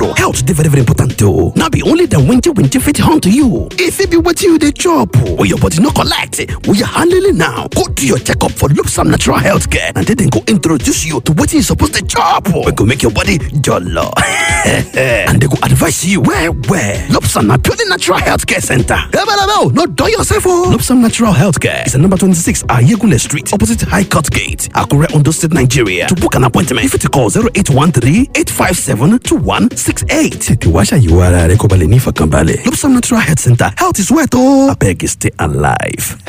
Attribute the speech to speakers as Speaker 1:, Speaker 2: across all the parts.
Speaker 1: follow health dey very very important o no be only dem winty winty fit hunt you e fit be wetin you dey chop or your body no collect we are handling now go do your checkup for lopsam natural health care and then dem go introduce you to wetin you suppose dey chop wey go make your body jollo and dem go advise you well well lopsam na purely natural health care center ebelebe no dull yourself o lopsam natural health care is at number twenty-six ayegunle street opposite high court gate akure ondo state nigeria to book an appointment you fit call zero eight one three eight five seven two one six eight tètè wá ṣàyẹ̀wò ara rẹ kó ba lè ní ìfọ̀kànbalẹ̀ lopsam natural health center health is wealth o abeg stay alive.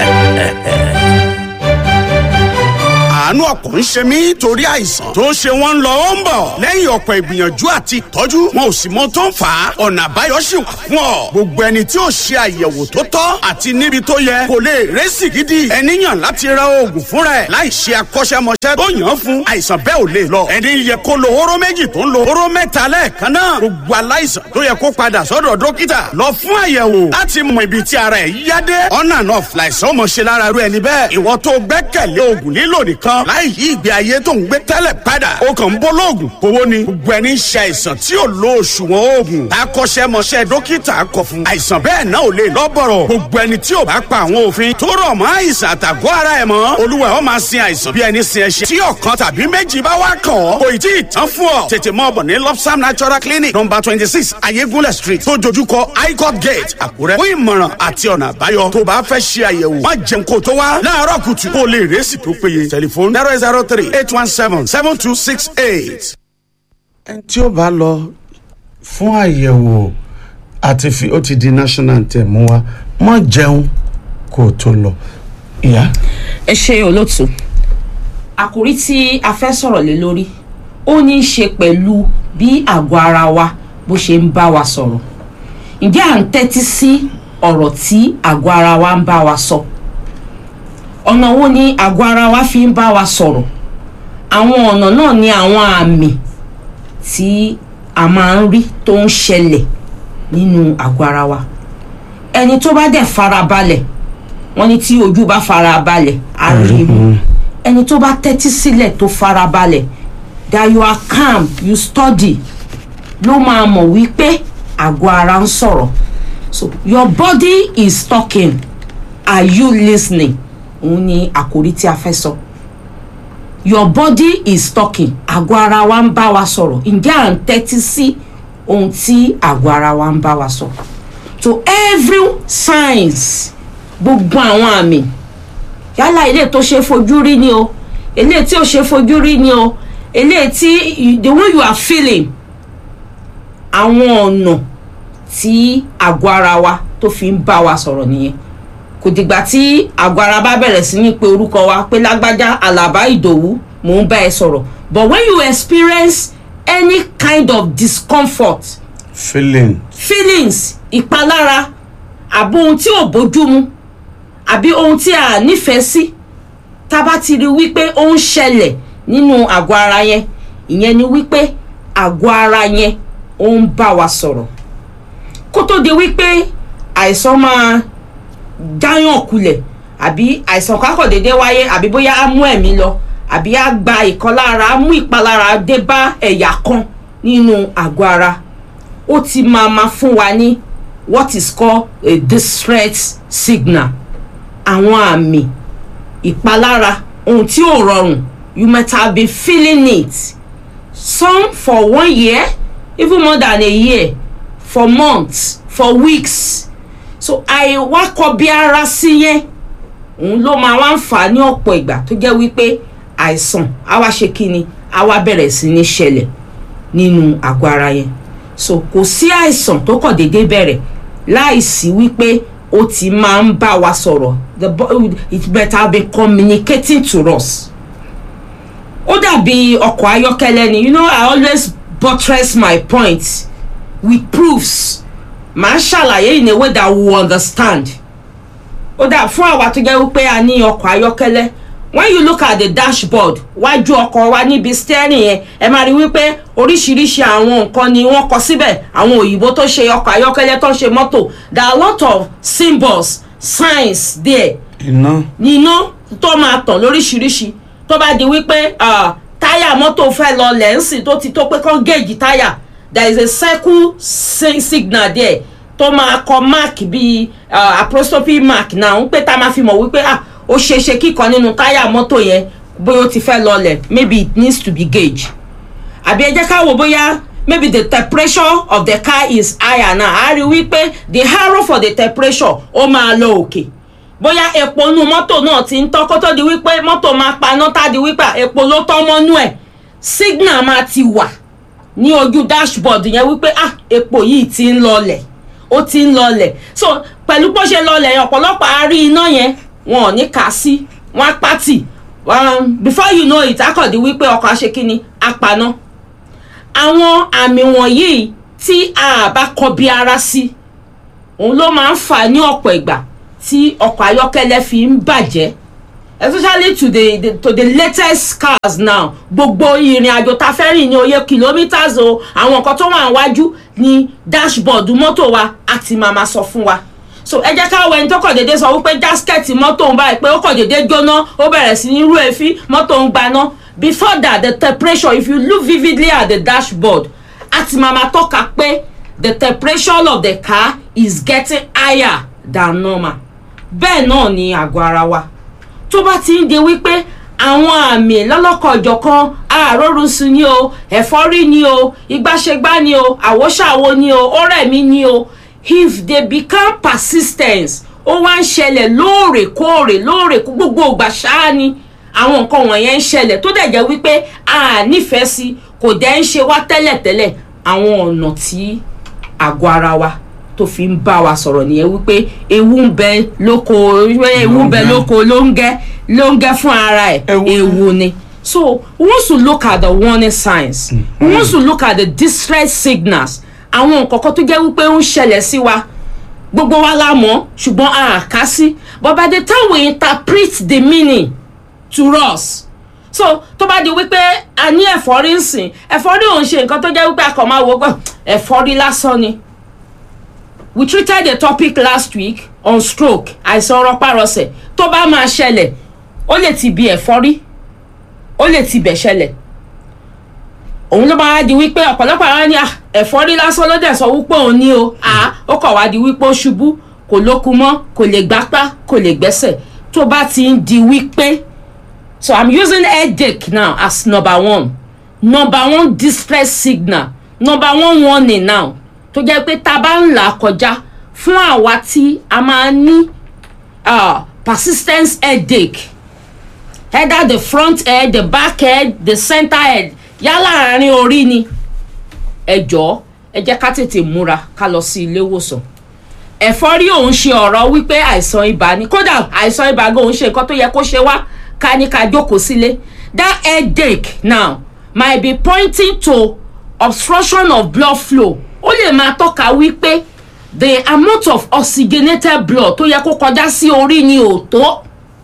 Speaker 2: àánú ọ̀pọ̀ ń ṣe mí torí àìsàn tó ń ṣe wọ́n ń lọ ó ń bọ̀ lẹ́yìn ọ̀pọ̀ ìgbìyànjú àti ìtọ́jú wọn ò sì mọ tó ń fà á ọ̀nà àbáyọ sì wà fún ọ gbogbo ẹni tí ò ṣe àyẹ̀wò tó tọ́ àti níbi tó yẹ kò lè rẹ́sì gidi ẹni yàn láti ra oògùn fúnra ẹ̀ láì ṣe akọ́ṣẹ́mọṣẹ́ tó yàn án fún àìsàn bẹ́ẹ̀ ò lè lọ ẹni yẹ kó lo hóró méjì tó ń lo hóró mẹ́ta lẹ́ẹ̀kan náà gbogbo aláìsàn tó yẹ kó padà sọ́dọ̀ dókítà lọ fún àyẹ̀wò láti mọ ibi tí ara ẹ̀ yá dé ọ̀nà náà fìlàìsàn ọmọ ṣe lára rú ẹni bẹ́ẹ̀ ìwọ tó gbẹ́kẹ̀lé oògùn lílò nìkan láì yí ìgbé ayé tó ń gbé tẹ́lẹ̀ padà ó kàn ń bọ́ lóògùn owó ni gbogbo ẹni ṣe àìsàn tí ò lo òṣùwọ̀n oògùn akọ́ṣẹ́mọṣẹ́ dókítà kọ fún àìsàn bẹ́ẹ̀ náà ò lè lọ́bọ̀rọ̀ gbogbo ẹni tí ò bá pa àwọn òfin tó rọ̀ mọ́ àìsàn àtàgọ́ ara ẹ̀ mọ́ olúwa ó máa sin àìsàn bí ẹni sin ẹṣin tí ọ̀kan tàbí méjì bá wá kàn ọ́ kò ì tí ì tán fún ọ tètè mọ́ ọ̀bọ̀ ní lopsam natural clinic number twenty six ayégúnlẹ̀ street tó dojúkọ highcourt gate àkúrẹ́ fún ìmọ̀ràn àti ọ̀nà àbáyọ tó bá fẹ́ ṣe àyẹ̀wò má jẹun kó tó wá láàárọ̀ kùtù kó lè rẹ́sì tó péye tẹlifóònù zero zero three eight one seven seven two six eight.
Speaker 3: ẹni tí ó bá lọ fún àyẹ̀wò àti fi ó ti di national anthem wa mọ́ jẹun kó o tó lọ. ìyá
Speaker 4: ẹ ṣe olóòtú àkòrí tí a fẹ́ sọ̀rọ̀ lé lórí ó ní í ṣe pẹ̀lú bí àgọ́ ara wa bó ṣe ń bá wa sọ̀rọ̀ ǹjẹ́ à ń tẹ́tí sí ọ̀rọ̀ tí àgọ́ ara wa ń bá wa sọ ọ̀nà wo ni àgọ́ ara wa fi ń bá wa sọ̀rọ̀ àwọn ọ̀nà náà ni àwọn àmì tí a máa ń rí tó ń ṣẹlẹ̀ nínú àgọ́ ara wa ẹni tó bá dẹ̀ farabalẹ̀ wọ́n ní tí ojú bá farabalẹ̀ á rí mu ẹni tó bá tẹ́tí sílẹ̀ tó farabalẹ̀ that you are calm you study ló máa mọ̀ wípé àgọ́ ara ń sọ̀rọ̀ so your body is talking are you listening òun ni àkòrí tí a fẹ́ sọ your body is talking àgọ́ ara wa ń bá wa sọ̀rọ̀ ǹjẹ́ à ń tẹ́tí sí ohun tí àgọ́ ara wa ń bá wa sọ so every signs gbogbo àwọn àmì yálà ilé tó ṣe fojú rí ni o ilé tí ò ṣe fojú rí ni o ilé tí the way you are feeling àwọn ọ̀nà tí àgọ́ ara wa tó fi ń bá wa sọ̀rọ̀ nìyẹn kò dìgbà tí àgọ́ ara bá bẹ̀rẹ̀ sí ní pe orúkọ wa pé lágbájá àlàbá ìdòwú mò ń bá ẹ sọ̀rọ̀ but when you experience any kind of discomfort
Speaker 3: feeling
Speaker 4: feelings ìpalára àbí ohun tí ò bójúmu àbí ohun tí a nífẹ̀ẹ́ sí tá a bá ti rí wípé ó ń ṣẹlẹ̀ nínú àgọ́ ara yẹn ìyẹn ni wípé àgọ́ ara yẹn ó ń bá wa sọ̀rọ̀ kó tó di wípé àìsàn máa jáyàn kulẹ̀ àbí àìsàn kákọ̀ déédéé wáyé àbí bóyá á mú ẹ̀mí lọ àbí á gba ìkọlára á mú ìpalára dé bá ẹ̀yà kan nínú àgọ́ ara ó ti máa ma fún wa ní what is called a distress signal àwọn àmì ìpalára ohun tí ò rọrùn you might have been feeling it some for one year even more than a year for months for weeks so àìwákọ̀ bí ara sí yẹn òun ló máa wá ń fà á ní ọ̀pọ̀ ìgbà tó jẹ́ wípé àìsàn á wá ṣe kíni á wá bẹ̀rẹ̀ sí ní ṣẹlẹ̀ nínú àgọ́ ara yẹn so kò sí àìsàn tó kàn déédéé bẹ̀rẹ̀ láìsí wípé ó ti máa ń bá wa sọ̀rọ̀ the bo- it better be communicating to us ó dàbí ọkọ̀ ayọ́kẹ́lẹ́ ni you know i always buttress my point with proofs màá ṣàlàyé in a way that we will understand ó dà fún àwa tó jẹ́ wípé a ní ọkọ̀ ayọ́kẹ́lẹ́ when you look at the dashboard wájú ọkọ̀ wa níbi steering yẹn ẹ máa rí wípé oríṣiríṣi àwọn nǹkan ni wọ́n kọ síbẹ̀ àwọn òyìnbó tó ṣe ọkọ̀ ayọ́kẹ́lẹ́ tó ń ṣe mọ́tò there are a lot of symbols signs there
Speaker 3: iná
Speaker 4: iná tó máa tàn lóríṣiríṣi tó bá di wípé ah, táyà mọ́tò fẹ́ lọ lẹ́ǹsì tó ti tó pé kán géèjì táyà there is a circle si- signal there tó máa kọ mark bíi uh, apostrophe mark náà ń pé tá a máa fi mọ̀ wípé ah ó ṣeé ṣe kíkan nínú táyà mọ́tò yẹn bóyá ó ti fẹ́ lọlẹ̀ maybe it needs to be gauge àbí ẹ jẹ́ ká wò bóyá maybe the temperature of the car is higher now a rí wípé the arrow for the temperature ó máa lọ òkè bóyá epo inú mọ́tò náà ti ń tọ́ kó tó di wípé mọ́tò máa paná tá di wípé epo ló tọ́ mọ́nú ẹ̀ signal máa ti wà ní ojú dashboard yẹn wípé ah epo yìí ti ń lọlẹ̀ ó ti ń lọlẹ̀ so pẹ̀lú bó ṣe lọlẹ̀ yẹn ọ̀pọ̀lọpọ̀ á rí iná yẹn wọn ò ní kà á sí wọn á pàtì um, before you know it akọ̀dí wípé ọkọ̀ aṣekínni apaná àwọn àmì wọ̀nyí tí a bá kọbi ara sí òun ló máa ń fà ní ọ̀pọ̀ ìgbà tí ọkọ̀ ayọ́kẹ́lẹ́ fi ń bàjẹ́ especially to the, the to the latest cars now gbogbo ìrìn àjò ta fẹ́ rìn ní oye kilometres o àwọn nǹkan tó wà níwájú ní dashboard mọ́tò wa àti màmá sọ fún wa so ẹ jẹ́ ká wọ ẹni tó kàn déédéé sọ wípé jásikẹ́ẹ̀tì mọ́tò ń báyìí pé ó kàn déédéé jóná ó bẹ̀rẹ̀ sí ní rú èéfín mọ́tò ń gbaná before that the temperature if you look vividly at the dashboard àti màmá tọ́ka pé the temperature of the car is getting higher than normal bẹ́ẹ̀ náà ni àgọ́ ara wa tó bá ti ń di wípé àwọn àmì lọ́lọ́kọ̀ọ̀jọ̀kan àárọ̀rùsùn ni o ẹ̀fọ́rí ni o ìgbàṣegbá ni o àwòṣàwò ni o ọ̀rẹ́mi ni o if they become persistent ó wá ń ṣẹlẹ̀ lóòrèkóòrè lóòrèkó gbogbo ìgbà ṣáá ni àwọn nǹkan wọ̀nyẹn ń ṣẹlẹ̀ tó dẹ̀ jẹ́ wípé a nífẹ̀ẹ́ sí kò dẹ̀ ń ṣe wá tẹ́lẹ̀tẹ́lẹ̀ àwọn ọ̀nà tí àgọ́ ara wa tó fi ń bá wa sọ̀rọ̀ nìyẹn wípé ewu ń bẹ lóko ewu ń bẹ lóko ló ń gẹ́ ló ń gẹ́ fún ara ẹ̀
Speaker 3: Ewu.
Speaker 4: ewu ni so we want to look at the warning signs we want to look at the distress signals àwọn nǹkan kan tó jẹ́ wípé ó ń ṣẹlẹ̀ sí wa gbogbo wa la mọ̀ ṣùgbọ́n a kà sí but by the time we interpret the meaning to us so tó bá di wípé a ní ẹ̀fọ́rí ń sìn ẹ̀fọ́rí ò ń ṣe nǹkan tó jẹ́ wípé a kàn máa wò ó pé ẹ̀fọ́rí lásán ni we treated the topic last week on stroke àìsàn rọpárọsẹ̀ tó bá máa ṣẹlẹ̀ ó lè ti bí ẹ̀fọ́rí ó lè ti bẹ̀ ṣẹlẹ̀ òun ló máa di wípé ọ̀pọ̀lọpọ̀ àwọn ní "Ah, ẹ̀fọ́rí lásán ló dẹ̀ sọ wípé òun ní o à ó kàn wá di wípé ó ṣubú kò lókun mọ́ kò lè gbápá kò lè gbẹ́sẹ̀ tó bá ti ń di wípé so i'm using headache now as number one number one distress signal number one warning now tó jẹ́ pé tá a bá ń là á kọjá fún àwa tí a máa ní uh, persistent headache either the front head the back head the center head yálà àárín orí ni ẹ jọ̀ọ́ ẹ jẹ́ ká tètè múra ká lọ sí ilé ìwòsàn ẹ̀fọ́rí òun ṣe ọ̀rọ̀ wípé àìsàn ibà ni kódà àìsàn ibà gan òun ṣe nǹkan tó yẹ kó ṣe wá ká ní ká jókòó sílé that headache now might be pointing to obstruction of blood flow ó lè máa tọ́ka wípé the amount of oxygenated blood tó yẹ kó kọjá sí orí ni ò tó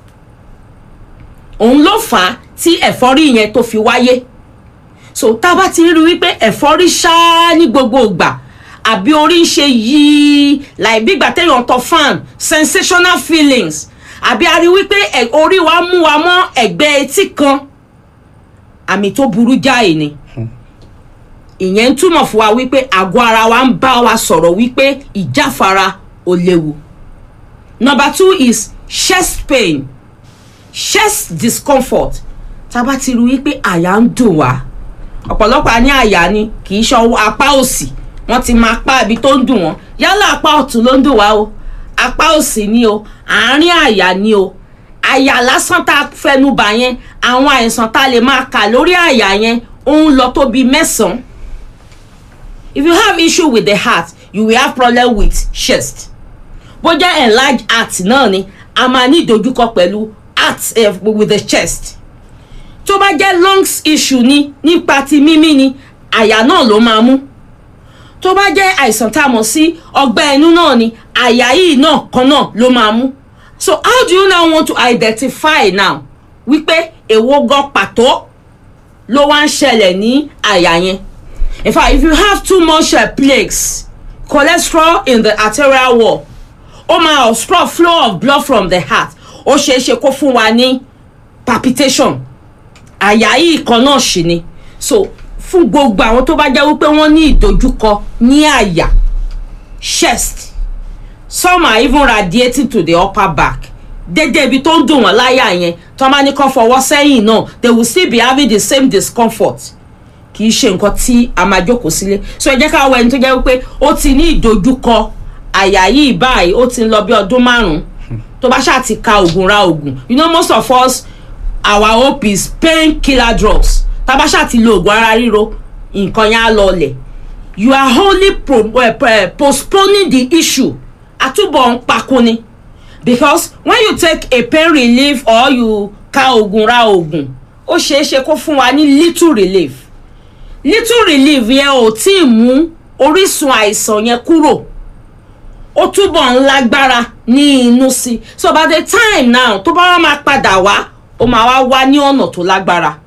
Speaker 4: òun ló fà á tí ẹ̀fọ́rí yẹn tó fi wáyé so tá a bá ti rí wípé ẹ̀fọ́rí ṣáá ní gbogbo ìgbà àbí orí ń ṣe yìí láì bí ìgbà téèyàn tọ fan sensational feelings àbí a rí wípé ẹ̀- orí wa mú wa mọ́ ẹ̀gbẹ́ etí kan àmì tó burú jáì ni ìyẹn ń túmọ̀ fún wa wípé àgọ́ ara wa ń bá wa sọ̀rọ̀ wípé ìjáfara ò léwu number two is chest pain chest discomfort tá a bá ti rí wípé àyà ń dùn wá ọ̀pọ̀lọpọ̀ a ní àyà ni kì í ṣe ọwọ́ apá òsì wọ́n ti máa pa ibi tó ń dùn wọ́n yálà apá ọ̀tún ló ń dùn wá o apá òsì ni o àárín àyà ni o àyà lásán tá a fẹnu bà yẹn àwọn àìsàn tá a lè máa kà lórí àyà yẹn ó ń lọ tó bíi mẹ́sàn-án if you have issue with the heart you will have problem with chest bó jẹ́ enlarged heart náà ni a máa ní ìdojúkọ pẹ̀lú heart eh, with the chest tó bá jẹ́ lungs issue ni nípa ti mímí ni àyà náà ló máa mú tó bá jẹ́ àìsàn tá a mọ̀ sí ọgbẹ́ inú náà ni àyà yìí náà kan náà ló máa mú so how do you now want to identify now wípé èwo gan pàtó ló wá ń ṣẹlẹ̀ ní àyà yẹn in fact if you have too much uh, plaques cholesterol in the arterial wall ó máa obstruct flow of blood from the heart ó ṣeé ṣe kó fún wa ní palpitation àyà yìí kan náà ṣì ni so fún gbogbo àwọn tó bá jẹ́ wípé wọ́n ní ìdojúkọ ní àyà chest some are even radiating to the upper back dédé ibi tó ń dùn wọ́n láyà yẹn tó máa ní kán fọwọ́ sẹ́yìn náà they will still be having the same discomfort kì í ṣe nǹkan tí a máa jókòó sílé so ẹ jẹ́ ká wọ ẹni tó jẹ́ wípé ó ti ní ìdojúkọ àyà yìí báyìí ó ti ń lọ bí ọdún márùn-ún tó bá ṣáà ti ka oògùn ra oògùn you know most of us our hope is pain killer drugs tá a bá ṣáà ti lo oògùn ara ríro nǹkan yẹn á lọlẹ̀ you are only pro, uh, uh, postponing the issue àtúbọ̀ ń pakun ni because when you take a pain relief or you ka oògùn ra oògùn ó ṣeé ṣe kó fún wa ní little relief little relief yẹn ò tí ì mú orísun àìsàn yẹn kúrò ó túbọ̀ ń lágbára ní inú sí so by the time now tó bá wá máa padà wá ó máa wá wá ní ọ̀nà tó lágbára